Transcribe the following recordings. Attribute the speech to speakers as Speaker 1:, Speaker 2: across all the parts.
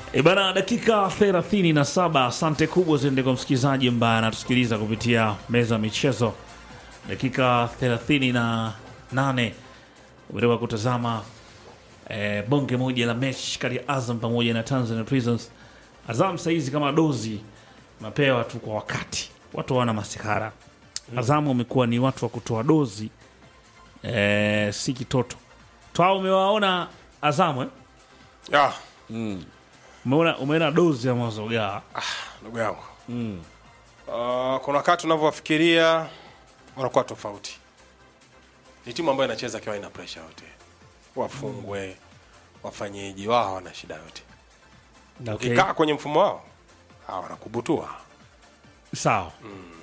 Speaker 1: E bana, dakika 37. Asante kubwa ziende kwa msikilizaji ambaye anatusikiliza kupitia meza ya michezo. Dakika 38 umetoka kutazama eh, bonge moja la mechi kati ya Azam pamoja na Tanzania Prisons. Azam saizi kama dozi mapewa tu kwa wakati, watu wana masikara. Azam wamekuwa ni watu wa kutoa dozi eh, si kitoto twao. Umewaona Azamu eh?
Speaker 2: Ya,
Speaker 1: Umeona, umeona dozi ya mazogaa
Speaker 2: ndugu yangu Ah, kuna wakati unavyowafikiria wanakuwa tofauti. Ni timu ambayo inacheza akiwa ina pressure yote, wafungwe wafanyeji wao hawana shida yote.
Speaker 1: okay.
Speaker 2: Ukikaa kwenye mfumo wao hawa wanakubutua.
Speaker 1: Sawa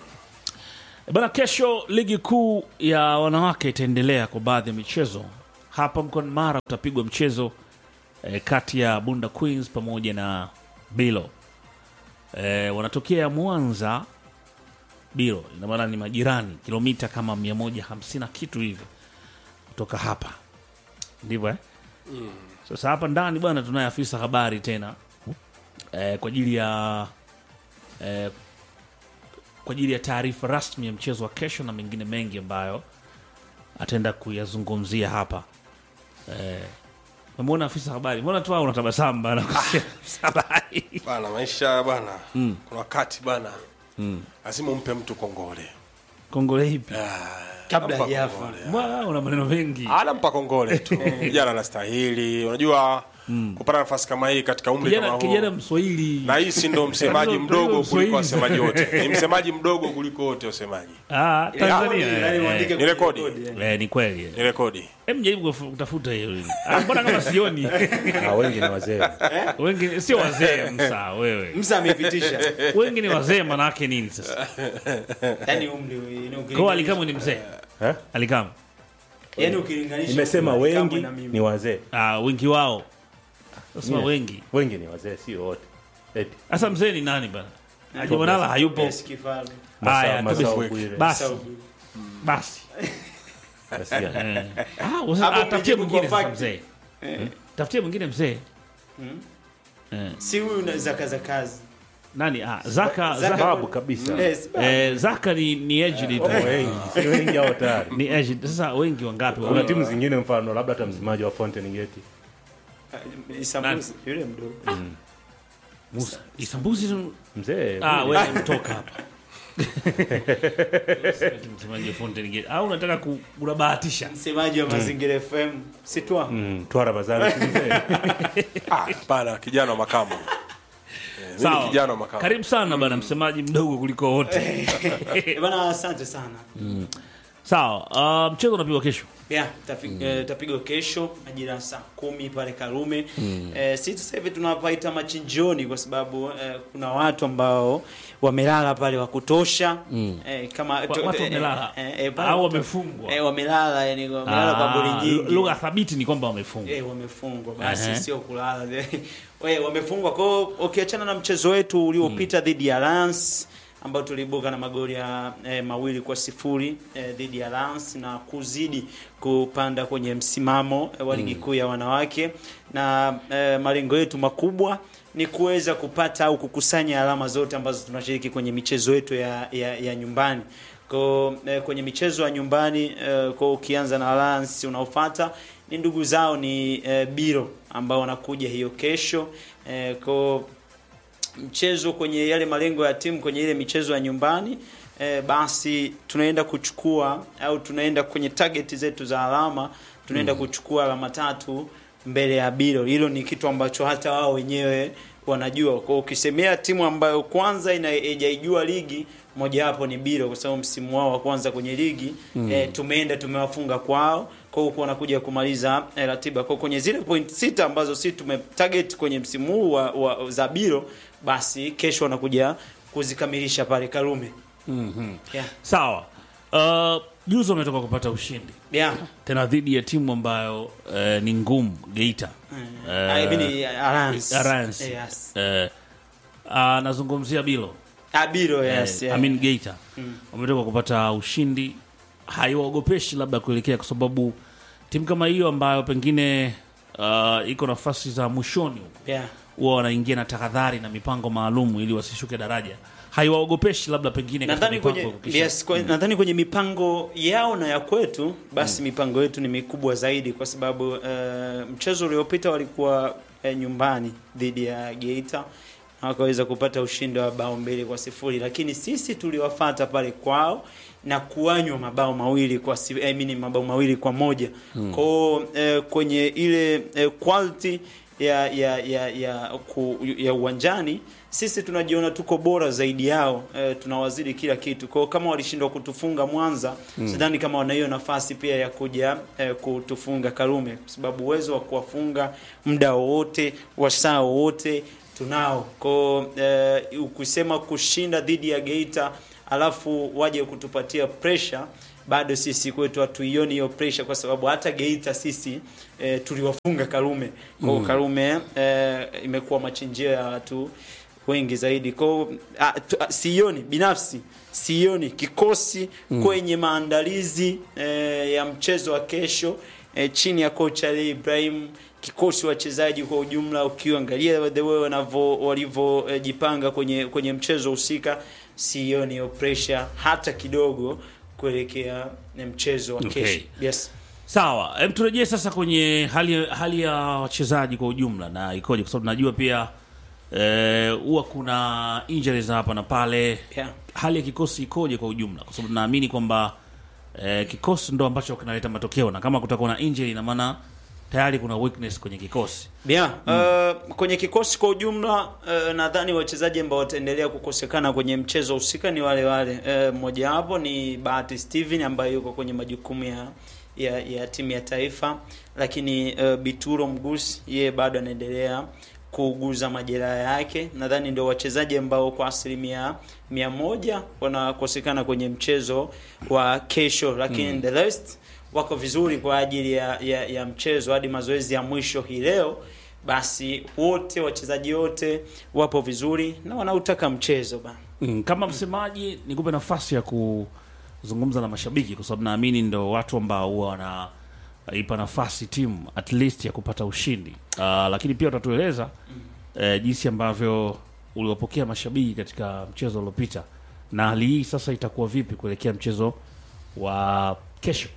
Speaker 1: bana, kesho ligi kuu ya wanawake itaendelea kwa baadhi ya michezo. Hapa mkoani Mara utapigwa mchezo eh, kati ya Bunda Queens pamoja na Bilo. Eh, wanatokea Mwanza Bilo, ina maana ni majirani, kilomita kama 150 na kitu hivi kutoka hapa, ndivyo eh? Sasa hapa ndani bwana, tunaye afisa habari tena eh, kwa ajili ya eh, kwa ajili ya taarifa rasmi ya mchezo wa kesho na mengine mengi ambayo ataenda kuyazungumzia hapa. Eh, umemwona afisa habari, mbona tu unatabasamu bana? kusikia afisa habari
Speaker 2: Bana maisha bana. Kuna wakati bana. Lazima umpe mtu kongole.
Speaker 1: kongole hipi?
Speaker 3: Kabla
Speaker 2: Nampa
Speaker 3: hajafa.
Speaker 2: kongole.
Speaker 1: Mbona una maneno mengi?
Speaker 2: Anampa kongole tu. Kijana anastahili. Unajua kupata nafasi kama hii katika umri kama
Speaker 1: Kijana,
Speaker 2: huu.
Speaker 1: kijana Mswahili
Speaker 2: na hii si ndo msemaji
Speaker 1: Ndio,
Speaker 2: mdogo
Speaker 1: ndio,
Speaker 2: kuliko
Speaker 1: Mswahili.
Speaker 2: wasemaji wote ni msemaji mdogo kuliko wote wasemaji
Speaker 1: ah, Tanzania
Speaker 3: Yaani
Speaker 1: eh,
Speaker 3: uandike
Speaker 2: Ni rekodi.
Speaker 3: kwenye kodi,
Speaker 1: eh, ni kweli eh.
Speaker 2: ni rekodi
Speaker 1: Hem, jaribu kuf- kutafuta hiyo. Ah, Mbona kama sioni
Speaker 4: Ah, wengi ni wazee
Speaker 1: wengi sio wazee msa wewe,
Speaker 3: Msa amepitisha.
Speaker 1: wengi ni wazee, manake nini sasa?
Speaker 3: Yaani umri ni
Speaker 1: Kwa
Speaker 3: ukilinganisha.
Speaker 1: Alikamu ni mzee
Speaker 4: Eh?
Speaker 1: Alikamu
Speaker 3: Yaani ukilinganisha.
Speaker 4: nimesema
Speaker 3: umri wa
Speaker 4: wengi
Speaker 3: Kamwe na mimi.
Speaker 4: ni wazee
Speaker 1: ah, wengi wao nasema
Speaker 4: Yeah.
Speaker 1: wengi.
Speaker 4: wengi ni wazee sio wote eti
Speaker 1: Sasa mzee ni nani bana? Haji Manara hayupo.
Speaker 3: Yes, Kifaru.
Speaker 1: Haya,
Speaker 4: Masao-
Speaker 1: kabisa.
Speaker 4: Masao Bwire.
Speaker 1: Basi
Speaker 3: Saubu.
Speaker 1: basi,
Speaker 4: Nasikia.
Speaker 1: Eh. Ah, usa-
Speaker 3: Hapo
Speaker 1: ah, tafutie
Speaker 3: mjibu
Speaker 1: mwingine
Speaker 3: kwa
Speaker 1: sasa
Speaker 3: fact.
Speaker 1: mzee, tafutie mwingine mzee.
Speaker 3: Si huyu na zaka za kazi.
Speaker 1: Nani? Ah, Zaka
Speaker 3: Zaka-
Speaker 1: Zaka,
Speaker 4: babu kabisa
Speaker 3: Yes, ba-
Speaker 1: eh, Zaka ni ni aged tu.
Speaker 4: wengi si wengi hao tayari
Speaker 1: Ni aged. Sasa wengi wangapi?
Speaker 4: kuna timu zingine mfano labda hata msemaji wa Fountain Gate
Speaker 3: Isambuzi, yule mdogo.
Speaker 1: Musa. Isambuzi tu-
Speaker 4: mzee
Speaker 1: Ah, wewe mtoka hapa. Msemaji wa Fountain Gate. Au unataka ku- unabahatisha?
Speaker 3: Msemaji wa Mazingira FM. Sitwa.
Speaker 4: mm, Twara Bazari si mzee
Speaker 2: ah, bana kijana wa makamu Eh, mimi ni kijana wa makamu
Speaker 1: Karibu sana bana, msemaji mdogo kuliko wote.
Speaker 3: Eh, Bana asante sana.
Speaker 1: Sawa, ah, mchezo unapigwa kesho.
Speaker 3: Yeah, tafi- eh, tapigwa kesho majira ya saa kumi pale Karume. Eh, sisi sasa hivi tunapaita machinjioni kwa sababu eh, kuna watu ambao wamelala pale wa kutosha eh, kama
Speaker 1: Wa- watu wamelala
Speaker 3: eh, eh, pale
Speaker 1: au
Speaker 3: watu-
Speaker 1: wamefungwa.
Speaker 3: eh, wamelala yani wamelala kwa goli
Speaker 1: Ah,
Speaker 3: nyingi
Speaker 1: Lugha thabiti ni kwamba wamefungwa.
Speaker 3: Eh, wamefungwa basi
Speaker 1: Ehe.
Speaker 3: sio kulala we wamefungwa kwao ukiachana na mchezo wetu uliopita dhidi ya Lens ambao tuliibuka na magoli ya eh, mawili kwa sifuri eh, dhidi ya Lens na kuzidi kupanda kwenye msimamo eh, wa ligi kuu ya wanawake na eh, malengo yetu makubwa ni kuweza kupata au kukusanya alama zote ambazo tunashiriki kwenye michezo yetu ya, ya, ya nyumbani kwa eh, kwenye michezo ya nyumbani eh, kwa ukianza na Alliance unaofuata ni ndugu zao ni eh, Biro ambao wanakuja hiyo kesho eh, kwa mchezo kwenye yale malengo ya timu kwenye ile michezo ya nyumbani eh, basi tunaenda kuchukua au tunaenda kwenye target zetu za alama tunaenda kuchukua alama tatu mbele ya Biro. Hilo ni kitu ambacho hata wao wenyewe wanajua. Kwa ukisemea timu ambayo kwanza ina- haijaijua ligi mojawapo ni Biro, kwa sababu msimu wao wa kwanza kwenye ligi eh, tumeenda tumewafunga kwao, kwa hiyo wanakuja kumaliza eh, ratiba kwa kwenye zile point sita ambazo si tumetarget kwenye msimu huu wa, wa, za Biro, basi kesho wanakuja kuzikamilisha pale Karume. Yeah.
Speaker 1: Sawa. Uh, juzi wametoka kupata ushindi
Speaker 3: Yeah.
Speaker 1: tena dhidi ya timu ambayo eh, ni ngumu Geita. Eh,
Speaker 3: I mean, Alliance.
Speaker 1: Alliance.
Speaker 3: Yes.
Speaker 1: Eh, ah, nazungumzia Bilo.
Speaker 3: Ah, Biro, yes.
Speaker 1: eh,
Speaker 3: yeah.
Speaker 1: I mean Geita wametoka kupata ushindi, haiwaogopeshi labda kuelekea, kwa sababu timu kama hiyo ambayo pengine uh, iko nafasi za mwishoni huko
Speaker 3: yeah.
Speaker 1: huwa wanaingia na tahadhari na mipango maalum ili wasishuke daraja haiwaogopeshi labda pengine katika
Speaker 3: nadhani
Speaker 1: mipango
Speaker 3: kwenye,
Speaker 1: ya kuhakikisha-
Speaker 3: yes, kwenye, nadhani kwenye mipango yao na ya kwetu basi mipango yetu ni mikubwa zaidi kwa sababu uh, mchezo uliopita walikuwa uh, nyumbani dhidi ya Geita na wakaweza kupata ushindi wa bao mbili kwa sifuri lakini sisi tuliwafata pale kwao na kuanywa mabao mawili kwa si, I mean, mabao mawili kwa moja hmm. kwao eh, kwenye ile eh, quality ya ya ya ya, ku, ya uwanjani sisi tunajiona tuko bora zaidi yao e, tunawazidi kila kitu kwao kama walishindwa kutufunga mwanza mm. sidhani kama wana hiyo nafasi pia ya kuja e, kutufunga karume kwa sababu uwezo wa kuwafunga muda wowote wa saa wowote tunao kwao e, ukisema kushinda dhidi ya geita alafu waje kutupatia pressure bado sisi kwetu hatuioni hiyo pressure kwa sababu hata Geita sisi e, tuliwafunga Karume. Kwa hiyo Karume e, imekuwa machinjio ya watu wengi zaidi. Kwa hiyo a, tu- a, sioni binafsi sioni kikosi kwenye maandalizi e, ya mchezo wa kesho e, chini ya kocha Ali Ibrahim kikosi wachezaji kwa ujumla ukiangalia the way wanavyo walivyojipanga kwenye kwenye mchezo husika sioni hiyo pressure hata kidogo kuelekea na mchezo wa
Speaker 1: Okay.
Speaker 3: kesho. Yes.
Speaker 1: sawa em, turejee sasa kwenye hali hali ya wachezaji kwa ujumla na ikoje kwa sababu najua pia eh, huwa kuna injuries hapa na pale
Speaker 3: Yeah.
Speaker 1: hali ya kikosi ikoje kwa ujumla kwa sababu naamini kwamba eh, kikosi ndo ambacho kinaleta matokeo na kama kutakuwa na injury ina maana tayari kuna weakness kwenye kikosi
Speaker 3: Yeah. Uh, kwenye kikosi kwa ujumla uh, nadhani wachezaji ambao wataendelea kukosekana kwenye mchezo husika ni wale wale. Uh, mmoja wapo ni Bahati Steven ambaye yuko kwenye majukumu ya ya, ya timu ya taifa, lakini uh, Bituro Mgusi yeye bado anaendelea kuuguza majeraha yake. Nadhani ndio wachezaji ambao kwa asilimia mia moja wanakosekana kwenye mchezo wa kesho, lakini the rest wako vizuri kwa ajili ya, ya, ya mchezo hadi mazoezi ya mwisho hii leo. Basi wote wachezaji wote wapo vizuri na wanautaka mchezo bana.
Speaker 1: mm, kama msemaji nikupe nafasi ya kuzungumza na mashabiki kwa sababu naamini ndo watu ambao huwa wanaipa nafasi timu at least ya kupata ushindi uh, lakini pia utatueleza eh, jinsi ambavyo uliwapokea mashabiki katika mchezo uliopita na hali hii sasa itakuwa vipi kuelekea mchezo wa kesho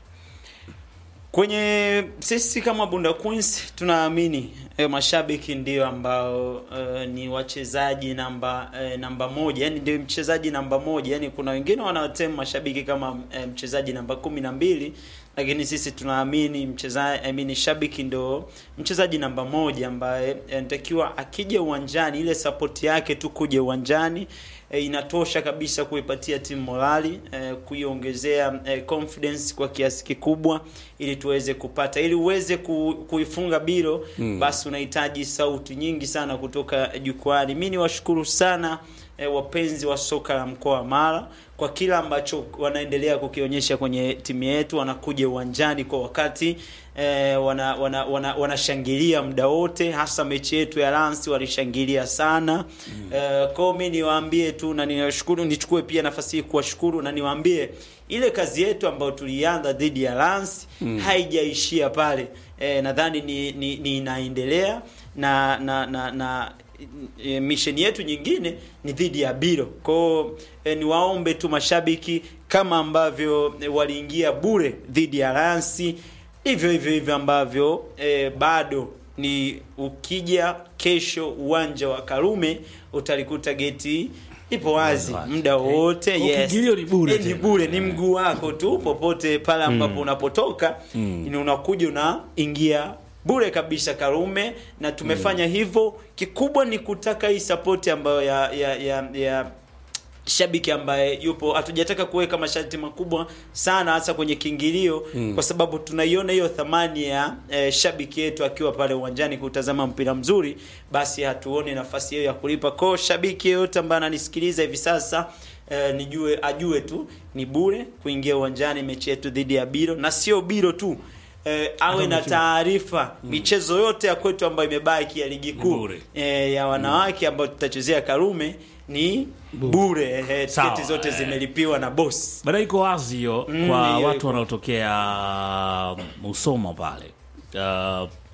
Speaker 3: Kwenye sisi kama Bunda Queens tunaamini e, mashabiki ndio ambao e, ni wachezaji namba e, namba moja, yani ndio mchezaji namba moja. Yani kuna wengine wanawatemu mashabiki kama e, mchezaji namba kumi na mbili, lakini sisi tunaamini mchezaji I mean, shabiki ndio mchezaji namba moja ambaye e, anatakiwa akija uwanjani, ile support yake tu kuja uwanjani e, inatosha kabisa kuipatia timu morali e, kuiongezea e, confidence kwa kiasi kikubwa ili tuweze kupata ili uweze ku, kuifunga biro mm. basi unahitaji sauti nyingi sana kutoka jukwani. Mimi niwashukuru sana e, wapenzi wa soka la mkoa wa Mara kwa kila ambacho wanaendelea kukionyesha kwenye timu yetu, wanakuja uwanjani kwa wakati e, wana wana, wana, wanashangilia muda wote, hasa mechi yetu ya Lance walishangilia sana mm. e, kwao mimi niwaambie tu na niwashukuru, nichukue pia nafasi hii kuwashukuru na niwaambie ile kazi yetu ambayo tulianza dhidi ya Lance mm. haijaishia pale e, nadhani ni, ni, ni inaendelea na na na, na e, misheni yetu nyingine ni dhidi ya Biro. Kwao e, niwaombe tu mashabiki kama ambavyo e, waliingia bure dhidi ya Lance, hivyo hivyo hivyo ambavyo e, bado ni ukija kesho uwanja wa Karume utalikuta geti ipo wazi muda wote.
Speaker 1: Kwa
Speaker 3: Yes,
Speaker 1: kiingilio ni bure
Speaker 3: Eh, ni
Speaker 1: tena.
Speaker 3: bure, ni mguu wako tu popote pale ambapo unapotoka ni unakuja unaingia bure kabisa Karume, na tumefanya hivyo. Kikubwa ni kutaka hii support ambayo ya ya ya, ya shabiki ambaye yupo, hatujataka kuweka masharti makubwa sana hasa kwenye kiingilio mm. kwa sababu tunaiona hiyo thamani ya eh, shabiki yetu akiwa pale uwanjani kutazama mpira mzuri, basi hatuoni nafasi hiyo ya kulipa. Kwa shabiki yeyote ambaye ananisikiliza hivi sasa eh, nijue ajue tu ni bure kuingia uwanjani mechi yetu dhidi ya Biro, na sio Biro tu eh, awe na taarifa michezo yote ya kwetu ambayo imebaki ya ligi kuu
Speaker 1: bure.
Speaker 3: eh, ya wanawake ambayo tutachezea Karume ni bure eh,
Speaker 1: Sawa,
Speaker 3: tiketi zote
Speaker 1: eh.
Speaker 3: zimelipiwa na boss.
Speaker 1: baada iko wazi hiyo
Speaker 3: Mm,
Speaker 1: kwa
Speaker 3: hiyo
Speaker 1: watu
Speaker 3: iko.
Speaker 1: wanaotokea Musoma pale uh,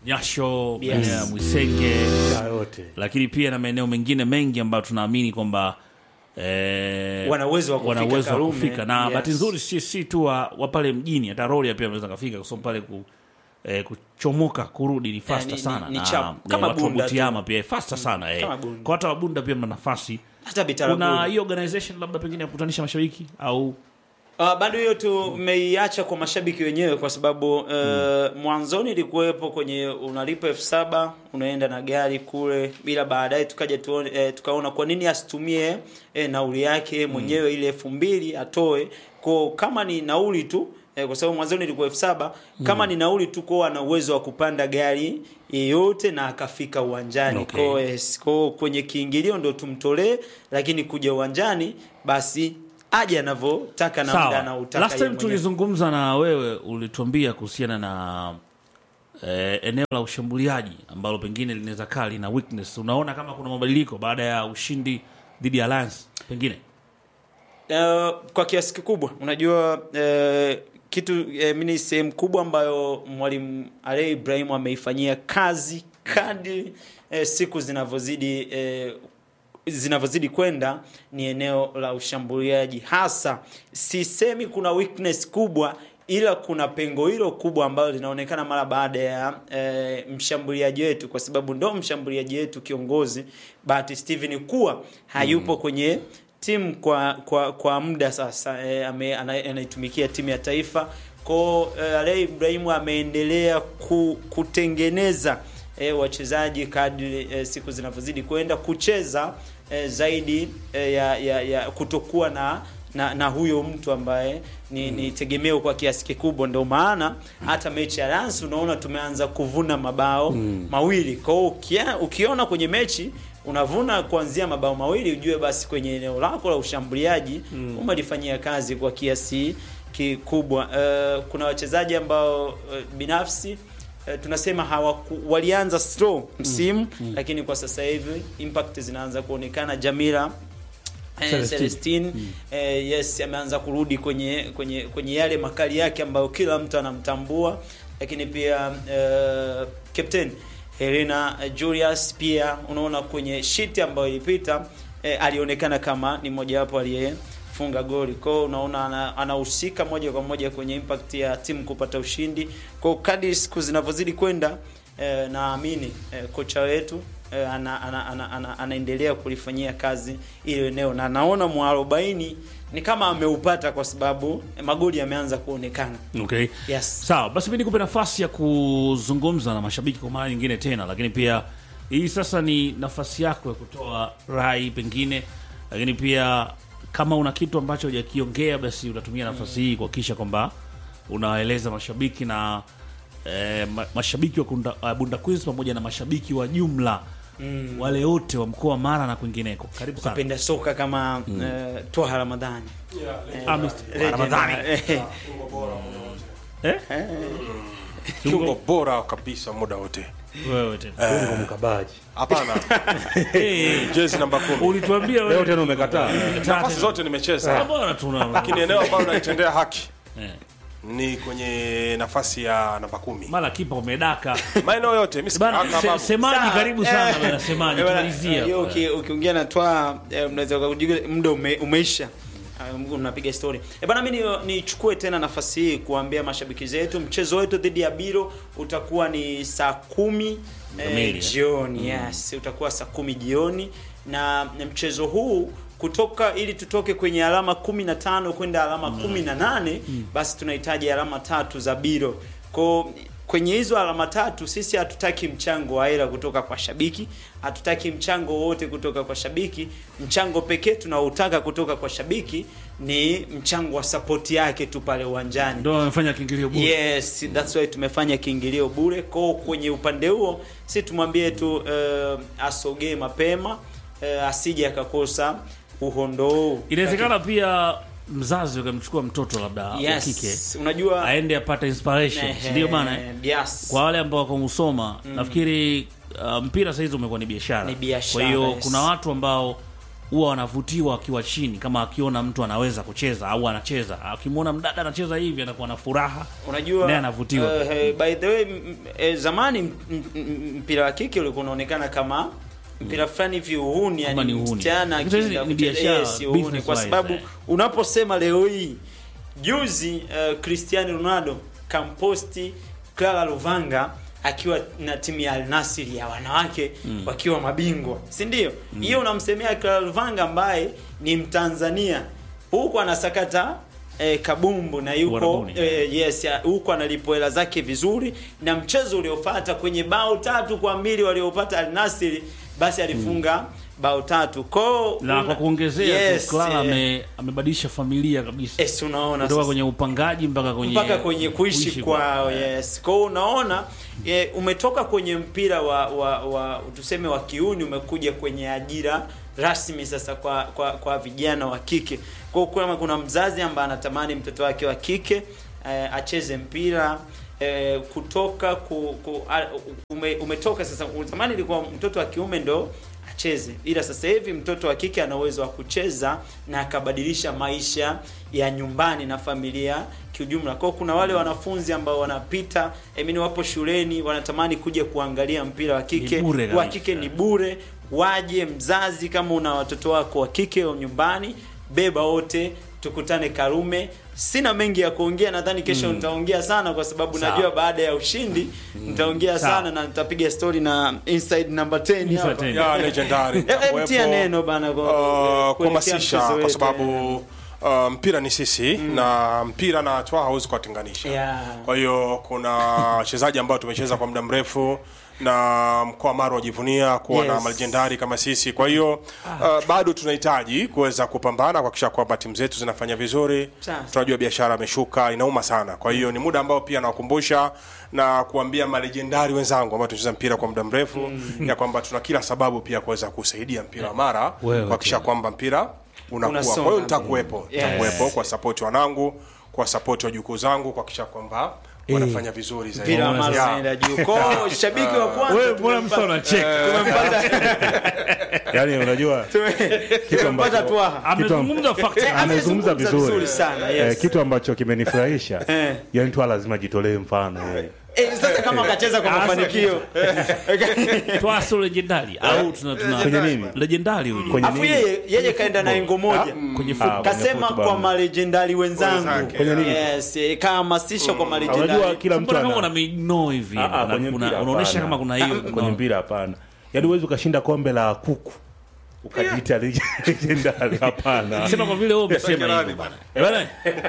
Speaker 1: Nyasho,
Speaker 3: Yes.
Speaker 1: maeneo ya Mwisenge,
Speaker 4: Saa yote
Speaker 1: lakini pia na maeneo mengine mengi ambayo tunaamini kwamba eh,
Speaker 3: Wana uwezo wa kufika
Speaker 1: wana uwezo wa
Speaker 3: Karume.
Speaker 1: kufika na
Speaker 3: Yes.
Speaker 1: bahati nzuri si, si tu wa, wa pale mjini hata Rorya pia wanaweza kafika kwa sababu pale ku, eh, kuchomoka kurudi ni fasta
Speaker 3: ni- ni-
Speaker 1: sana
Speaker 3: ni
Speaker 1: na
Speaker 3: chap.
Speaker 1: eh,
Speaker 3: Kama
Speaker 1: watu wa
Speaker 3: Bunda tu.
Speaker 1: Butiama pia fasta sana eh.
Speaker 3: kama Bunda.
Speaker 1: kwa hata wabunda pia mna nafasi
Speaker 3: hata Bitaraguni.
Speaker 1: kuna hiyo organization labda pengine ya kukutanisha mashabiki au
Speaker 3: Uh, bado hiyo tumeiacha kwa mashabiki wenyewe kwa sababu uh, mwanzoni ilikuwepo kwenye unalipa elfu saba unaenda na gari kule, bila baadaye tukaja tuone, eh, tukaona kwa nini asitumie eh, nauli yake mwenyewe ile elfu mbili atoe kwa kama ni nauli tu eh, kwa sababu mwanzoni ilikuwa elfu saba kama ni nauli tu kwa ana uwezo wa kupanda gari yeyote na akafika uwanjani
Speaker 1: Okay.
Speaker 3: kwa yes, kwa kwenye kiingilio ndo tumtolee, lakini kuja uwanjani basi aje anavyotaka na muda
Speaker 1: sawa
Speaker 3: anautaka
Speaker 1: last time
Speaker 3: yeye mwenyewe.
Speaker 1: tulizungumza na wewe ulituambia kuhusiana na eh, eneo la ushambuliaji ambalo pengine linaweza kaa lina weakness unaona kama kuna mabadiliko baada ya ushindi dhidi ya Alliance pengine
Speaker 3: Eh, kwa kiasi kikubwa unajua eh, kitu eh, mimi ni sehemu kubwa ambayo mwalimu Ale Ibrahim ameifanyia kazi kadri eh, siku zinavyozidi eh, zinavyozidi kwenda ni eneo la ushambuliaji hasa sisemi kuna weakness kubwa ila kuna pengo hilo kubwa ambalo linaonekana mara baada ya e, mshambuliaji wetu kwa sababu ndo mshambuliaji wetu kiongozi Bahati Steven kuwa hayupo kwenye timu kwa kwa kwa muda sasa e, ame, ana, anaitumikia timu ya taifa kwao e, Ale Ibrahimu ameendelea ku, kutengeneza e, wachezaji kadri e, siku zinavyozidi kwenda kucheza e, zaidi e, ya, ya, ya kutokuwa na na, na huyo mtu ambaye ni, ni tegemeo kwa kiasi kikubwa. Ndio maana hata mechi ya Lens unaona tumeanza kuvuna mabao mawili. Kwa hiyo ukia- ukiona kwenye mechi unavuna kuanzia mabao mawili, ujue basi kwenye eneo lako la ushambuliaji umelifanyia kazi kwa kiasi kikubwa. Uh, kuna wachezaji ambao uh, binafsi eh, tunasema hawaku, walianza slow msimu lakini kwa sasa hivi impact zinaanza kuonekana. Jamila eh,
Speaker 1: Celestine.
Speaker 3: Celestine eh, yes ameanza kurudi kwenye kwenye kwenye yale makali yake ambayo kila mtu anamtambua, lakini pia eh, captain Helena Julius pia unaona kwenye sheet ambayo ilipita eh, alionekana kama ni mojawapo aliyefunga goli. Kwa hiyo unaona ana- anahusika moja kwa moja kwenye impact ya timu kupata ushindi. Kwa hiyo kadri siku zinavyozidi kwenda eh, naamini eh, kocha wetu eh, ana, ana, ana, ana, anaendelea kulifanyia kazi ile eneo na naona mwarobaini ni kama ameupata kwa sababu eh, magoli yameanza kuonekana.
Speaker 1: okay.
Speaker 3: Yes.
Speaker 1: sawa basi mi nikupe nafasi ya kuzungumza na mashabiki kwa mara nyingine tena lakini pia hii sasa ni nafasi yako ya kutoa rai pengine lakini pia kama una kitu ambacho hujakiongea basi unatumia nafasi hii kuhakikisha kwamba unawaeleza mashabiki na eh, ma, mashabiki wa Kunda, uh, Bunda Queens pamoja na mashabiki wa jumla wale wote wa mkoa wa Mara na kwingineko karibu sana
Speaker 3: Penda soka kama eh, Twaha Ramadhani.
Speaker 1: Ah, Mr.
Speaker 3: Legend.
Speaker 1: Ramadhani.
Speaker 3: Eh,
Speaker 1: eh?
Speaker 2: kiungo bora kabisa muda wote
Speaker 1: wewe tena
Speaker 4: Ungo mkabaji
Speaker 2: hapana
Speaker 1: Eh,
Speaker 2: jezi namba kumi
Speaker 1: ulituambia
Speaker 4: leo
Speaker 1: wewe
Speaker 4: tena umekataa
Speaker 2: nafasi zote nimecheza
Speaker 1: bora tuna
Speaker 2: lakini eneo ambalo naitendea haki
Speaker 1: eh.
Speaker 2: ni kwenye nafasi ya namba kumi
Speaker 1: mara kipa umedaka
Speaker 2: maeneo yote mi
Speaker 1: bana
Speaker 2: sitaka
Speaker 1: se,
Speaker 2: babu.
Speaker 1: semaji
Speaker 3: Sawa,
Speaker 1: karibu sana
Speaker 3: eh,
Speaker 1: bana semaji
Speaker 3: eh, bana,
Speaker 1: tumalizia
Speaker 3: hiyo uki- ukiongea na Twaha eh, mnaweza kujiga muda ume, umeisha Ah, mnapiga story. E bana, mimi ni- nichukue tena nafasi hii kuambia mashabiki zetu mchezo wetu dhidi ya Biro utakuwa ni saa kumi
Speaker 1: Kamili,
Speaker 3: eh,
Speaker 1: eh?
Speaker 3: jioni. Yes, utakuwa saa kumi jioni na mchezo huu kutoka ili tutoke kwenye alama 15 kwenda alama 18 basi tunahitaji alama tatu za Biro. Kwa kwenye hizo alama tatu sisi hatutaki mchango wa hela kutoka kwa shabiki, hatutaki mchango wote kutoka kwa shabiki. Mchango pekee tunaotaka kutoka kwa shabiki ni mchango wa support yake tu pale uwanjani.
Speaker 1: ndio wamefanya kiingilio bure
Speaker 3: Yes, that's why tumefanya kiingilio bure. Kwa kwenye upande huo si tumwambie tu uh, asogee mapema uh, asije akakosa uhondo huu.
Speaker 1: inawezekana pia mzazi ukamchukua mtoto labda wa kike
Speaker 3: Yes, unajua
Speaker 1: aende apate inspiration
Speaker 3: Ehe,
Speaker 1: ndio maana eh?
Speaker 3: yes.
Speaker 1: kwa wale ambao wako Musoma nafikiri uh, mpira sahizi umekuwa ni biashara
Speaker 3: Ni biashara,
Speaker 1: kwa hiyo
Speaker 3: yes.
Speaker 1: kuna watu ambao huwa wanavutiwa wakiwa chini, kama akiona mtu anaweza kucheza au anacheza, akimwona mdada anacheza hivi anakuwa na furaha,
Speaker 3: unajua
Speaker 1: naye anavutiwa.
Speaker 3: eh, eh, by the way m- eh, zamani m- m- m- mpira wa kike ulikuwa unaonekana kama mpira fulani hivi uhuni
Speaker 1: Kama
Speaker 3: yani
Speaker 1: ni uhuni.
Speaker 3: msichana
Speaker 1: Lakini sasa
Speaker 3: akienda
Speaker 1: ni
Speaker 3: kucheza-
Speaker 1: biashara,
Speaker 3: yes, uhuni
Speaker 1: business
Speaker 3: kwa
Speaker 1: wise,
Speaker 3: sababu
Speaker 1: eh.
Speaker 3: unaposema leo hii juzi uh, Cristiano Ronaldo kamposti Clara Luvanga akiwa na timu ya Al Nassr ya wanawake wakiwa mabingwa si ndio hiyo unamsemea Clara Luvanga ambaye ni Mtanzania huku anasakata eh, kabumbu na yuko
Speaker 1: Uarabuni.
Speaker 3: eh, yes ya- huku analipwa hela zake vizuri na mchezo uliofuata kwenye bao tatu kwa mbili waliopata Al Nassr basi alifunga bao tatu kwao
Speaker 1: na
Speaker 3: una-
Speaker 1: kwa kuongezea
Speaker 3: yes,
Speaker 1: tu Clara
Speaker 3: eh,
Speaker 1: ame, amebadilisha familia kabisa
Speaker 3: yes, unaona
Speaker 1: kutoka
Speaker 3: sasa.
Speaker 1: kwenye upangaji mpaka kwenye
Speaker 3: mpaka kwenye kuishi kwao yes kwa hiyo unaona e, umetoka kwenye mpira wa, wa, wa tuseme wa kiuni umekuja kwenye ajira rasmi sasa kwa kwa, kwa vijana wa kike kwa hiyo kama kuna mzazi ambaye anatamani mtoto wake wa kike e, acheze mpira e, kutoka ku, ku, a, ume, umetoka sasa zamani ilikuwa mtoto wa kiume ndo acheze ila sasa hivi mtoto wa kike ana uwezo wa kucheza na akabadilisha maisha ya nyumbani na familia kiujumla kwao kuna wale wanafunzi ambao wanapita I mean, wapo shuleni wanatamani kuja kuangalia mpira wa kike
Speaker 1: Ni bure
Speaker 3: wa
Speaker 1: kabisa.
Speaker 3: kike ni bure waje mzazi kama una watoto wako wa kike wa nyumbani beba wote tukutane karume sina mengi ya kuongea nadhani kesho nitaongea sana kwa sababu
Speaker 1: Sawa.
Speaker 3: najua baada ya ushindi nitaongea
Speaker 1: Sawa.
Speaker 3: sana na nitapiga story na inside number 10
Speaker 1: Inside
Speaker 3: hapa.
Speaker 1: 10.
Speaker 2: ya legendary
Speaker 3: Eh, eh, mtia neno bana kwa-
Speaker 2: uh,
Speaker 3: kuelekea
Speaker 2: kuhamasisha
Speaker 3: mchezo
Speaker 2: kwa
Speaker 3: wetu,
Speaker 2: sababu uh, mpira ni sisi na mpira na twa hauwezi kuwatenganisha
Speaker 3: Yeah.
Speaker 2: kwa hiyo kuna wachezaji ambao tumecheza kwa muda mrefu na mkoa wa Mara wajivunia kuwa na
Speaker 3: Yes.
Speaker 2: malejendari kama sisi. Kwa hiyo uh, bado tunahitaji kuweza kupambana kuhakikisha kwamba timu zetu zinafanya vizuri.
Speaker 3: Sasa.
Speaker 2: Tunajua biashara imeshuka, inauma sana. Kwa hiyo ni muda ambao pia nawakumbusha na kuambia malejendari wenzangu ambao tunacheza mpira kwa muda mrefu ya kwamba tuna kila sababu pia kuweza kusaidia mpira wa Mara
Speaker 1: Wewe
Speaker 2: kuhakikisha kwamba mpira unakuwa.
Speaker 3: Unasonga
Speaker 2: Kwa hiyo
Speaker 3: mbele.
Speaker 2: nitakuwepo,
Speaker 3: Yes.
Speaker 2: nitakuwepo kwa support wanangu, kwa support wajukuu zangu kuhakikisha kwamba wanafanya vizuri zaidi.
Speaker 3: mpira wa Mara
Speaker 2: Yeah.
Speaker 3: unaenda juu kwao shabiki wa kwanza
Speaker 1: wewe mbona
Speaker 3: tumempa-
Speaker 1: msa unacheka
Speaker 4: yani unajua
Speaker 3: tumempata
Speaker 4: ambacho-
Speaker 3: twaha
Speaker 1: amezungumza fact
Speaker 3: Eh,
Speaker 4: amezungumza vizuri,
Speaker 3: vizuri sana yes.
Speaker 4: Eh, kitu ambacho kimenifurahisha
Speaker 3: Eh.
Speaker 4: yani tu lazima jitolee mfano eh.
Speaker 3: Eh, sasa kama akacheza kwa
Speaker 1: Ah,
Speaker 3: mafanikio
Speaker 1: twaso legendari au tuna tuna
Speaker 4: Kwenye nini?
Speaker 1: legendari huyu
Speaker 4: Kwenye
Speaker 3: afu
Speaker 4: nini?
Speaker 3: yeye yeye kaenda na engo moja
Speaker 1: kwenye
Speaker 4: Ah,
Speaker 1: football
Speaker 4: kwenye
Speaker 3: kasema
Speaker 4: football.
Speaker 3: kwa malejendari wenzangu
Speaker 2: Wenzake.
Speaker 4: Kwenye nini?
Speaker 3: yes eh, kahamasisha kwa
Speaker 4: unajua
Speaker 3: malejendari
Speaker 4: kila mtu
Speaker 1: mbona kama
Speaker 4: ana
Speaker 1: unamigno hivi
Speaker 4: Ah, ah,
Speaker 1: Una-
Speaker 4: kwenye
Speaker 1: una-
Speaker 4: mpira
Speaker 1: unaonyesha
Speaker 4: hapana.
Speaker 1: kama kuna hiyo
Speaker 4: kwenye mpira hapana yaani huwezi ukashinda kombe la kuku ukajiita legendary hapana
Speaker 1: sema kwa vile wewe umesema
Speaker 2: Legendari
Speaker 1: hivyo bana Eh, bana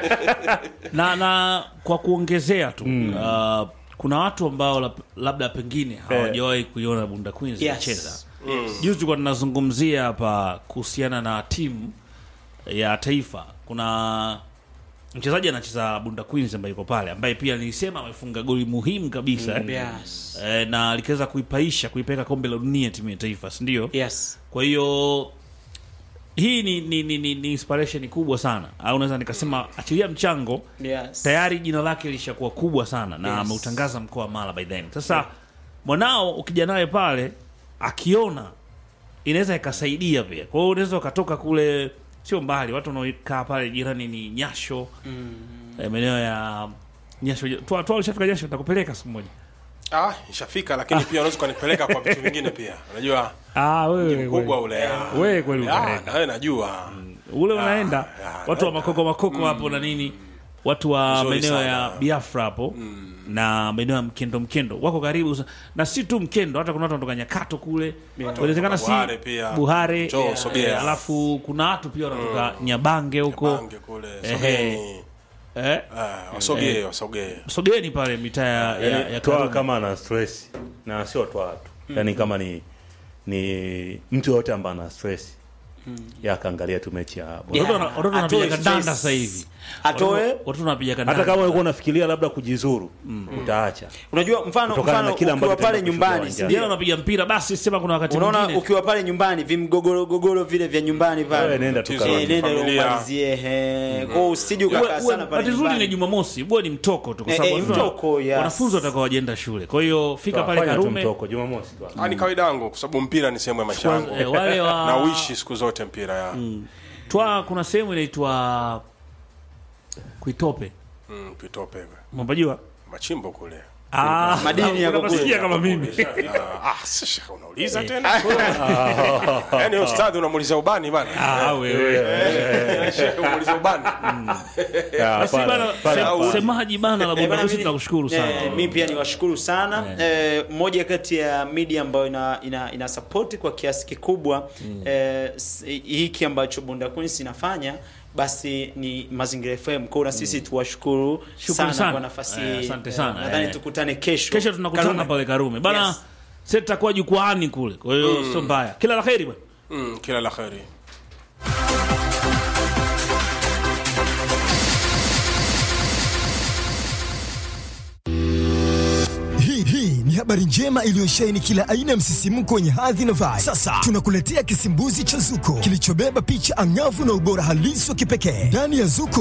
Speaker 1: na na kwa kuongezea tu uh, kuna watu ambao lab- labda pengine hawajawahi kuiona Bunda Queens
Speaker 3: Yes.
Speaker 1: ikicheza juzi tulikuwa tunazungumzia hapa kuhusiana na timu ya taifa kuna mchezaji anacheza Bunda Queens ambaye yuko pale ambaye pia nilisema amefunga goli muhimu kabisa eh.
Speaker 3: yes
Speaker 1: Eh, na alikaweza kuipaisha kuipeleka kombe la dunia timu ya taifa si ndio
Speaker 3: yes
Speaker 1: kwa hiyo hii ni, ni, ni, ni, ni inspiration kubwa sana au naweza nikasema achilia mchango
Speaker 3: yes
Speaker 1: tayari jina lake lishakuwa kubwa sana na
Speaker 3: Yes.
Speaker 1: ameutangaza mkoa wa Mara by then. Sasa mwanao ukija naye pale akiona inaweza ikasaidia pia. Kwa hiyo unaweza ukatoka kule sio mbali, watu wanaokaa pale jirani ni Nyasho mm. maeneo ya Nyasho. Toa toa ulishafika Nyasho, nitakupeleka siku moja.
Speaker 2: Ah, ishafika lakini pia unaweza kunipeleka kwa vitu vingine pia. Unajua
Speaker 1: Ah, wewe
Speaker 2: mkubwa ule. ah.
Speaker 1: wewe kweli
Speaker 2: Ah,
Speaker 1: unaenda.
Speaker 2: na wewe najua.
Speaker 1: ule unaenda
Speaker 2: ya,
Speaker 1: watu wa makoko makoko hapo na nini watu wa
Speaker 2: Vizuri
Speaker 1: maeneo
Speaker 2: sana.
Speaker 1: ya Biafra hapo na maeneo ya Mkendo Mkendo wako karibu sa- na si tu Mkendo, hata kuna watu wanatoka Nyakato kule, inawezekana si
Speaker 2: Buhare pia.
Speaker 1: Buhare,
Speaker 2: Njoo,
Speaker 1: eh,
Speaker 2: sogea.
Speaker 1: alafu kuna watu pia wanatoka Nyabange huko
Speaker 2: Bange kule.
Speaker 1: Ehe.
Speaker 2: Sogeni.
Speaker 1: eh,
Speaker 2: Ah, wasogee, wasogee.
Speaker 1: sogeni pale mitaa ya, ya, ya
Speaker 4: toa
Speaker 1: Karume.
Speaker 4: kama ana stress na sio toa tu yani kama ni ni mtu yoyote ambaye ana stress ya akaangalia tu mechi ya Bora.
Speaker 1: Watoto wana- watoto wanapiga
Speaker 3: Atoe
Speaker 1: kandanda
Speaker 3: stress.
Speaker 1: sasa hivi,
Speaker 3: atoe
Speaker 1: watoto wanapiga kandanda
Speaker 4: hata kama ulikuwa unafikiria labda kujizuru utaacha
Speaker 3: unajua mfano
Speaker 4: Kutokana na
Speaker 3: mfano
Speaker 4: kile ambacho
Speaker 3: ukiwa pale
Speaker 4: tunaenda kushuhudia
Speaker 3: nyumbani
Speaker 4: uwanjani.
Speaker 3: si
Speaker 1: Jana
Speaker 3: ndio?
Speaker 1: unapiga mpira, basi sema kuna wakati
Speaker 3: unaona
Speaker 1: mwingine
Speaker 3: ukiwa pale nyumbani vimgogoro gogoro vile vya nyumbani
Speaker 4: wewe
Speaker 3: pale
Speaker 4: nenda tu
Speaker 2: Tatizo.
Speaker 4: Karume.
Speaker 3: Eh, nenda
Speaker 2: Familia.
Speaker 3: umalizie he kwa usije
Speaker 1: Uwe-
Speaker 3: ukakaa
Speaker 1: uwe-
Speaker 3: sana pale
Speaker 1: bahati nzuri ni
Speaker 3: nyumbani
Speaker 1: Jumamosi, huwa ni mtoko tu, kwa
Speaker 3: Eh,
Speaker 1: sababu
Speaker 3: eh,
Speaker 1: watoto-
Speaker 3: mtoko, yes.
Speaker 1: wanafunzi watakao wajienda shule. Kwa hiyo fika pale
Speaker 4: Fanya tu
Speaker 1: Karume,
Speaker 4: mtoko Jumamosi tu
Speaker 2: Ah, ni kawaida yangu kwa sababu mpira ni sehemu ya maisha yangu.
Speaker 1: eh, wale wa
Speaker 2: Na uishi siku zote. wote mpira ya
Speaker 1: twa kuna sehemu inaitwa kuitope
Speaker 2: mm, pitope
Speaker 1: mapajua
Speaker 2: machimbo kule
Speaker 1: Ah,
Speaker 3: Madini yako kule.
Speaker 1: unasikia kama mimi
Speaker 2: Ah, ah, sasa unauliza tena yaani ustadhi unamuuliza ubani bana
Speaker 1: Ah, wewe
Speaker 2: unamuuliza ubani
Speaker 4: Ya,
Speaker 1: basi
Speaker 4: pale-
Speaker 1: bana
Speaker 4: pale-
Speaker 1: se-
Speaker 4: pale.
Speaker 1: semaji bana la
Speaker 3: Eh,
Speaker 1: bomba
Speaker 3: bana,
Speaker 1: kusi
Speaker 3: mimi-
Speaker 1: tunakushukuru sana
Speaker 3: Eh, mi pia niwashukuru sana eh, moja kati ya media ambayo ina, ina, ina support kwa kiasi kikubwa eh, s- hiki ambacho Bunda Queens inafanya basi ni Mazingira FM kwa na sisi tuwashukuru
Speaker 1: Shukrani
Speaker 3: sana,
Speaker 1: sana.
Speaker 3: kwa nafasi
Speaker 1: Eh,
Speaker 3: hii.
Speaker 1: asante
Speaker 3: Eh,
Speaker 1: sana.
Speaker 3: nadhani
Speaker 1: Eh.
Speaker 3: tukutane kesho
Speaker 1: kesho tunakutana
Speaker 3: Karume.
Speaker 1: pale Karume bana
Speaker 3: Yes.
Speaker 1: sasa tutakuwa jukwaani kule kwa hiyo sio mbaya kila la kheri bwana
Speaker 2: mm, kila la kheri
Speaker 5: Hii hii ni habari njema iliyosheheni kila aina ya msisimko wenye hadhi na vibe. Sasa tunakuletea kisimbuzi cha Zuko kilichobeba picha angavu na ubora halisi wa kipekee. Ndani ya Zuko